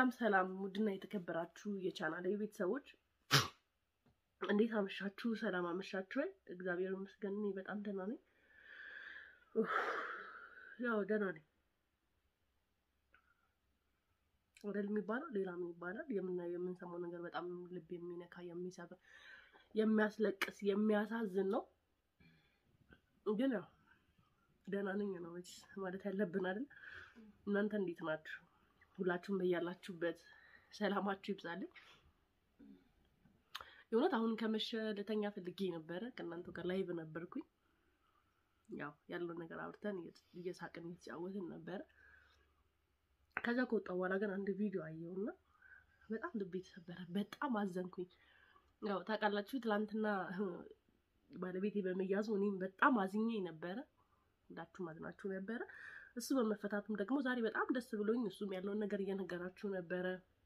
ሰላም ሰላም፣ ውድና የተከበራችሁ የቻናል ቤተሰቦች እንዴት አመሻችሁ? ሰላም አመሻችሁ ወይ? እግዚአብሔር ይመስገን እኔ በጣም ደህና ነኝ። ኡፍ፣ ያው ደህና ነኝ ወደል የሚባለው ሌላ ምን ይባላል? የምናየው የምንሰማው ነገር በጣም ልብ የሚነካ የሚሰብር፣ የሚያስለቅስ፣ የሚያሳዝን ነው። ግን ያው ደህና ነኝ ነው ማለት ያለብን አይደል? እናንተ እንዴት ናችሁ? ሁላችሁም በያላችሁበት ሰላማችሁ ይብዛልኝ። የእውነት አሁን ከመሸ ልተኛ ፈልጌ ነበረ። ከእናንተ ጋር ላይቭ ነበርኩኝ። ያው ያለውን ነገር አውርተን እየሳቅን እየተጫወትን ነበረ። ከዛ ከወጣ በኋላ ግን አንድ ቪዲዮ አየውና በጣም ልቤ ተሰበረ። በጣም አዘንኩኝ። ያው ታውቃላችሁ ትላንትና ባለቤቴ በመያዙ እኔም በጣም አዝኜ ነበረ። ሁላችሁም አዝናችሁ ነበረ። እሱ በመፈታቱም ደግሞ ዛሬ በጣም ደስ ብሎኝ እሱም ያለውን ነገር እየነገራችሁ ነበረ።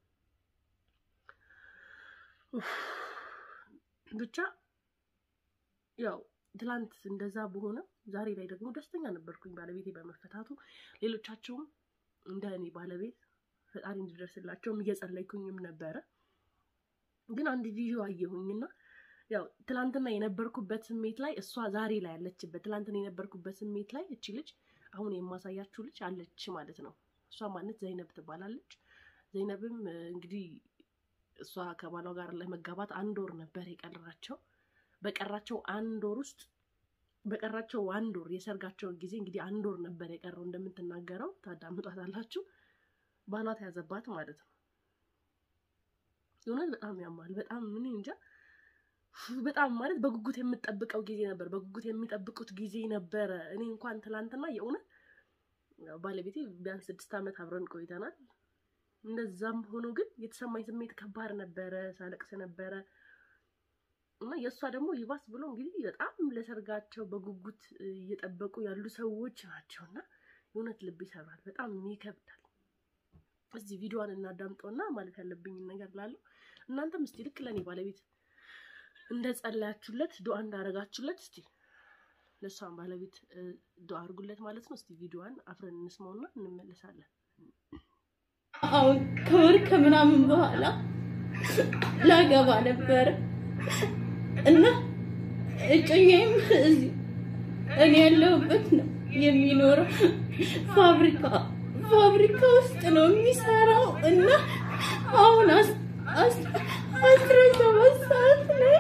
ብቻ ያው ትላንት እንደዛ በሆነ ዛሬ ላይ ደግሞ ደስተኛ ነበርኩኝ ባለቤቴ በመፈታቱ። ሌሎቻቸውም እንደ እኔ ባለቤት ፈጣሪ እንዲደርስላቸውም እየጸለይኩኝም ነበረ። ግን አንድ ቪዲዮ አየሁኝና ያው ትላንትና የነበርኩበት ስሜት ላይ እሷ ዛሬ ላይ ያለችበት ትላንትና የነበርኩበት ስሜት ላይ እቺ ልጅ አሁን የማሳያችሁ ልጅ አለች ማለት ነው። እሷ ማለት ዘይነብ ትባላለች። ዘይነብም እንግዲህ እሷ ከባሏ ጋር ለመጋባት አንድ ወር ነበር የቀራቸው። በቀራቸው አንድ ወር ውስጥ በቀራቸው አንድ ወር የሰርጋቸውን ጊዜ እንግዲህ አንድ ወር ነበር የቀረው። እንደምትናገረው ታዳምጧታላችሁ። ባሏ ተያዘባት ማለት ነው። የእውነት በጣም ያማል። በጣም ምን እንጃ በጣም ማለት በጉጉት የምጠብቀው ጊዜ ነበር። በጉጉት የሚጠብቁት ጊዜ ነበረ። እኔ እንኳን ትላንትና የእውነት ባለቤቴ ቢያንስ ስድስት ዓመት አብረን ቆይተናል። እንደዛም ሆኖ ግን የተሰማኝ ስሜት ከባድ ነበረ። ሳለቅስ ነበረ እና የእሷ ደግሞ ይባስ ብሎ እንግዲህ በጣም ለሰርጋቸው በጉጉት እየጠበቁ ያሉ ሰዎች ናቸው እና የእውነት ልብ ይሰራል። በጣም ይከብዳል። እዚህ ቪዲዮዋን እናዳምጠውና ማለት ያለብኝን ነገር ላለው እናንተም እስቲ ልክ ለእኔ ባለቤት እንደ ጸለያችሁለት ዱዓ እንዳደረጋችሁለት እስቲ ለእሷን ባለቤት ዱዓ አድርጉለት ማለት ነው። እስቲ ቪዲዮዋን አፍረን እንስማውና እንመለሳለን። አሁን ከወር ከምናምን በኋላ ላገባ ነበረ እና እጮኛዬም እዚህ እኔ ያለሁበት ነው የሚኖረው። ፋብሪካ ፋብሪካ ውስጥ ነው የሚሰራው እና አሁን አስራ ሰባት ሰዓት ላይ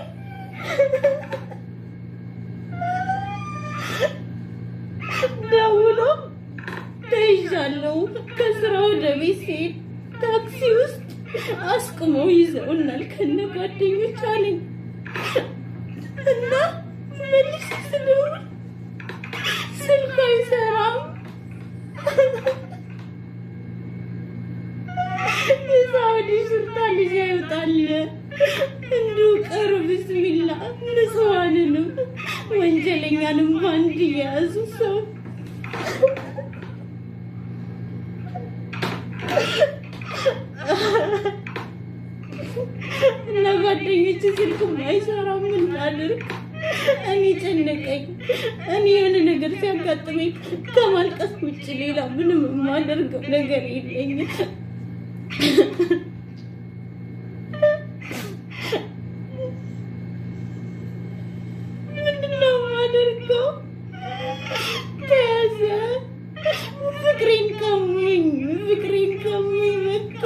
ደውሎ ተይዣለሁ ከስራ ወደ ቤት ሲሄድ ታክሲ ውስጥ አስቁመው ይዘውናል ከነ ጓደኞች አለኝ እና መልስ ስደውል ስልክ አይሰራም። የሳውዲ ሹርታ ልጅ ያወጣል እንዲሁ ቀሩ። ብስሚላ ንጹሐንንም ወንጀለኛንም ባንድ የያዙ ሰው እና ጓደኞች ስልክ አይሰራም እንዳልርቅ እኔ ጨነቀኝ። እኔ የሆነ ነገር ሲያጋጥመኝ ከማልቀስ ውጭ ሌላ ምንም የማደርገው ነገር የለኝም። ምንድነው የማደርገው? ተያዘ። ፍቅሬን ቀሙኝ፣ ፍቅሬን ቀሙኝ በቃ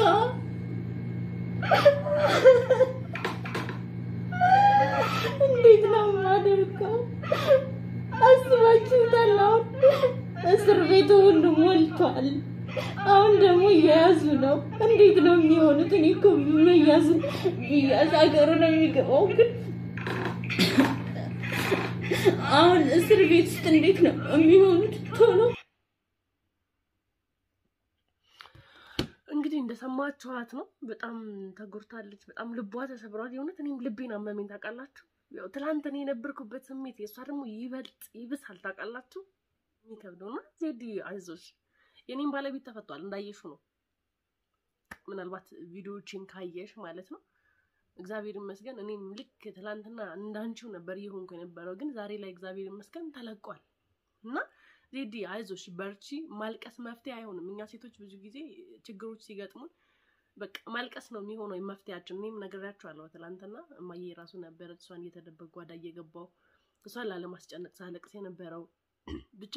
እንዴት ነው የማደርገው? አስባችሁታል? አሁን እስር ቤቱ ሁሉ ሞልቷል። አሁን ደግሞ እየያዙ ነው። እንዴት ነው የሚሆኑት? እኔ እኮ መያዙ ብያዝ ሀገሩ ነው የሚገባው። ግን አሁን እስር ቤት ውስጥ እንዴት ነው የሚሆኑት? ቶሎ እንግዲህ እንደሰማችኋት ነው። በጣም ተጎድታለች። በጣም ልቧ ተሰብሯል። የእውነት እኔም ልቤን አመመኝ። ታውቃላችሁ፣ ያው ትላንት እኔ የነበርኩበት ስሜት የእሷ ደግሞ ይበልጥ ይብሳል። ታውቃላችሁ፣ የሚከብደው እና ዜዲ አይዞሽ፣ የኔም ባለቤት ተፈቷል። እንዳየሹ ነው። ምናልባት ቪዲዮዎችን ካየሽ ማለት ነው። እግዚአብሔር ይመስገን እኔም ልክ ትላንትና እንዳንቺው ነበር እየሆንኩ የነበረው፣ ግን ዛሬ ላይ እግዚአብሔር ይመስገን ተለቋል እና ዜዲ አይዞሽ በርቺ። ማልቀስ መፍትሄ አይሆንም። እኛ ሴቶች ብዙ ጊዜ ችግሮች ሲገጥሙን በቃ ማልቀስ ነው የሚሆነው መፍትያችን። እኔም ነግሬያቸዋለሁ ትላንትና። እማዬ ራሱ ነበረች እሷን እየተደበቅ ጓዳ እየገባው እሷን ላለማስጨነቅ ሳለቅስ የነበረው ብቻ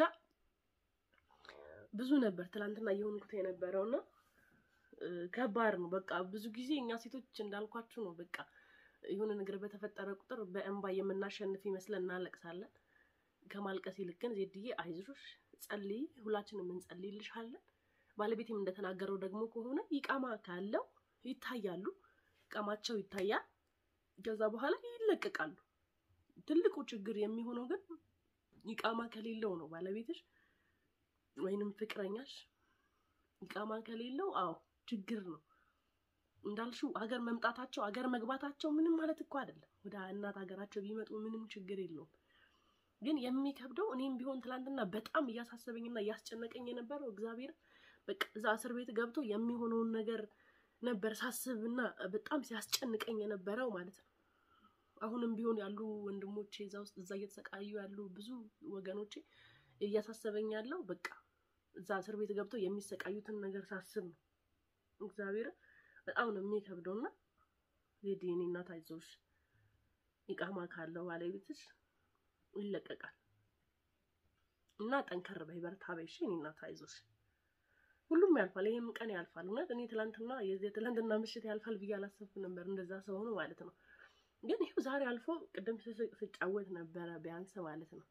ብዙ ነበር ትላንትና እየሆንኩት የነበረውና ከባድ ነው። በቃ ብዙ ጊዜ እኛ ሴቶች እንዳልኳችሁ ነው። በቃ የሆነ ነገር በተፈጠረ ቁጥር በእንባ የምናሸንፍ ይመስለን እናለቅሳለን። ከማልቀስ ይልቅ ግን ዜድዬ አይዞሽ፣ ጸልይ፣ ሁላችንም እንጸልይልሻለን። ባለቤቴም እንደተናገረው ደግሞ ከሆነ ይቃማ ካለው ይታያሉ፣ ይቃማቸው ይታያል። ከዛ በኋላ ይለቀቃሉ። ትልቁ ችግር የሚሆነው ግን ይቃማ ከሌለው ነው። ባለቤትሽ ወይንም ፍቅረኛሽ ይቃማ ከሌለው አዎ ችግር ነው። እንዳልሽው ሀገር መምጣታቸው ሀገር መግባታቸው ምንም ማለት እኮ አይደለም። ወደ እናት ሀገራቸው ቢመጡ ምንም ችግር የለውም። ግን የሚከብደው እኔም ቢሆን ትላንትና በጣም እያሳሰበኝና እያስጨነቀኝ የነበረው እግዚአብሔር በቃ እዛ እስር ቤት ገብቶ የሚሆነውን ነገር ነበር ሳስብና በጣም ሲያስጨንቀኝ የነበረው ማለት ነው። አሁንም ቢሆን ያሉ ወንድሞቼ እዛ ውስጥ እዛ እየተሰቃዩ ያሉ ብዙ ወገኖቼ እያሳሰበኝ ያለው በቃ እዛ እስር ቤት ገብቶ የሚሰቃዩትን ነገር ሳስብ ነው። እግዚአብሔር በጣም ነው የሚከብደው እና ዜድ የኔ እናት አይዞሽ፣ ኢቃማ ካለው ባለቤትሽ ይለቀቃል እና ጠንከር በይ በርታ በይ እሺ የኔ እናት አይዞሽ። ሁሉም ያልፋል፣ ይሄም ቀን ያልፋል። እውነት እኔ ትላንትና የዚህ ትላንትና ምሽት ያልፋል ብዬ አላሰብኩ ነበር እንደዛ ስለሆነ ማለት ነው። ግን ይኸው ዛሬ አልፎ ቅድም ስጫወት ነበረ ቢያንስ ማለት ነው።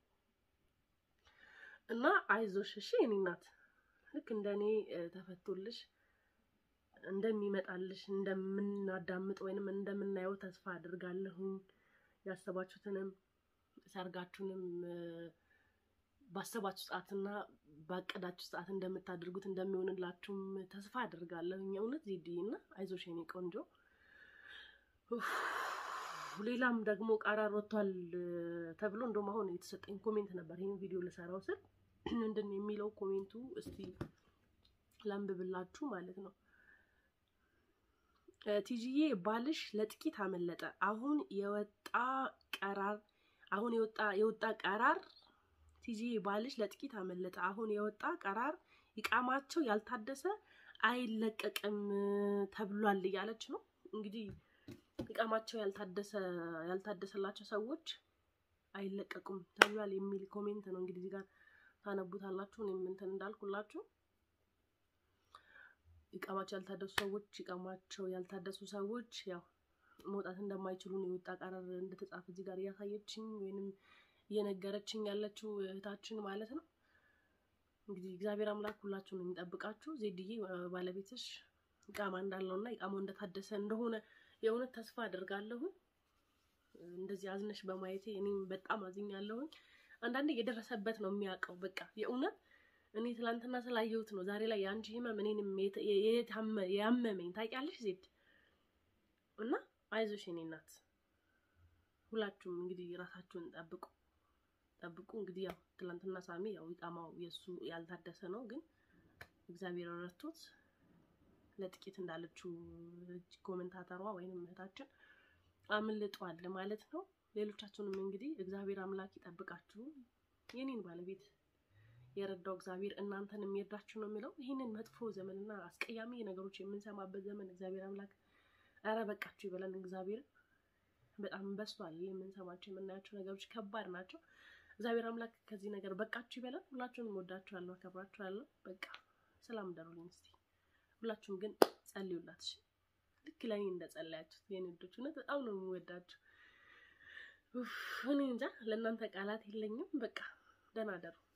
እና አይዞሽ እሺ የኔ እናት ልክ እንደ እኔ ተፈቶልሽ እንደሚመጣልሽ እንደምናዳምጥ ወይንም እንደምናየው ተስፋ አድርጋለሁኝ። ያሰባችሁትንም ሰርጋችሁንም ባሰባችሁ ሰዓትና ባቀዳችሁ ሰዓት እንደምታደርጉት እንደሚሆንላችሁም ተስፋ አድርጋለሁኝ። እውነት ዜድዬ እና አይዞሽ የኔ ቆንጆ። ሌላም ደግሞ ቃራር ወጥቷል ተብሎ እንደውም አሁን የተሰጠኝ ኮሜንት ነበር ይህን ቪዲዮ ልሰራው ስል ምንድን ነው የሚለው ኮሜንቱ? እስቲ ላንብብላችሁ ማለት ነው። ቲጂዬ ባልሽ ለጥቂት አመለጠ። አሁን የወጣ ቀራር አሁን የወጣ የወጣ ቀራር ቲጂዬ ባልሽ ለጥቂት አመለጠ። አሁን የወጣ ቀራር ይቃማቸው ያልታደሰ አይለቀቅም ተብሏል እያለች ነው እንግዲህ ይቃማቸው ያልታደሰ ያልታደሰላቸው ሰዎች አይለቀቁም ተብሏል የሚል ኮሜንት ነው እንግዲህ እዚህ ጋር ታነቡታላችሁ። እኔም እንትን እንዳልኩላችሁ ይቃማቸው ያልታደሱ ሰዎች ይቃማቸው ያልታደሱ ሰዎች ያው መውጣት እንደማይችሉ ነው የወጣ ቀረር እንደተጻፈ እዚህ ጋር እያሳየችኝ ወይንም እየነገረችኝ ያለችው እህታችን ማለት ነው። እንግዲህ እግዚአብሔር አምላክ ሁላችሁን የሚጠብቃችሁ። ዜድዬ ባለቤትሽ ይቃማ እንዳለውና ይቃማው እንደታደሰ እንደሆነ የእውነት ተስፋ አድርጋለሁኝ። እንደዚህ አዝነሽ በማየቴ እኔም በጣም አዝኛለሁኝ። አንዳንዴ የደረሰበት ነው የሚያውቀው። በቃ የእውነት እኔ ትላንትና ስላየሁት ነው ዛሬ ላይ የአንቺ ህመም እኔንም ያመመኝ ታውቂያለሽ ዜድ እና አይዞሽ የኔ እናት። ሁላችሁም እንግዲህ ራሳችሁን ጠብቁ ጠብቁ። እንግዲህ ያው ትላንትና ሳሚ ያው ይቃማው የእሱ ያልታደሰ ነው፣ ግን እግዚአብሔር ረድቶት ለጥቂት እንዳለችው ኮሜንታተሯ ወይንም እህታችን አምልጧል ማለት ነው። ሌሎቻችሁንም እንግዲህ እግዚአብሔር አምላክ ይጠብቃችሁ። የኔን ባለቤት የረዳው እግዚአብሔር እናንተን የሚረዳችሁ ነው የሚለው። ይህንን መጥፎ ዘመንና አስቀያሚ ነገሮች የምንሰማበት ዘመን እግዚአብሔር አምላክ ኧረ በቃችሁ ይበለን። እግዚአብሔር በጣም በስቷል። የምንሰማቸው የምናያቸው ነገሮች ከባድ ናቸው። እግዚአብሔር አምላክ ከዚህ ነገር በቃችሁ ይበለን። ሁላችሁንም ወዳችኋለሁ፣ አከብራችኋለሁ። በቃ ሰላም ደሩልኝ እስቲ ሁላችሁም ግን ጸልዩላት። እሺ ልክ ለእኔ እንደጸለያችሁት የኔ ልጆች እውነት በጣም ነው የምወዳችሁ። እኔ እንጃ ለእናንተ ቃላት የለኝም። በቃ ደህና ደሩ።